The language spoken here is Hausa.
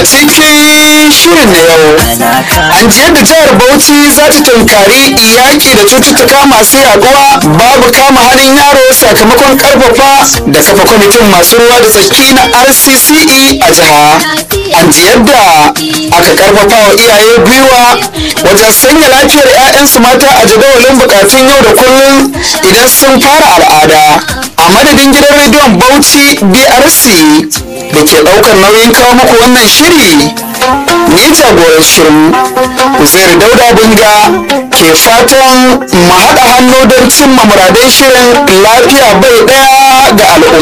cikin shirin na yau an ji yadda jihar bauchi za ta tunkari yaƙi da cututtuka masu yaduwa babu kama hannun yaro sakamakon karfafa da kafa kwamitin masu ruwa da tsaki na rcce a jiha an ji yadda aka karfafa wa iyaye gwiwa wajen sanya lafiyar 'ya'yansu mata a jadawalin bukatun yau da kullum idan sun fara al'ada a madadin gidan rediyon bauchi brc da ke daukar nauyin kawo muku wannan shiri ni jagoran shirin uzair dauda bunga ke fatan mu haɗa hannu don cimma muradin shirin lafiya bai ɗaya ga al'umma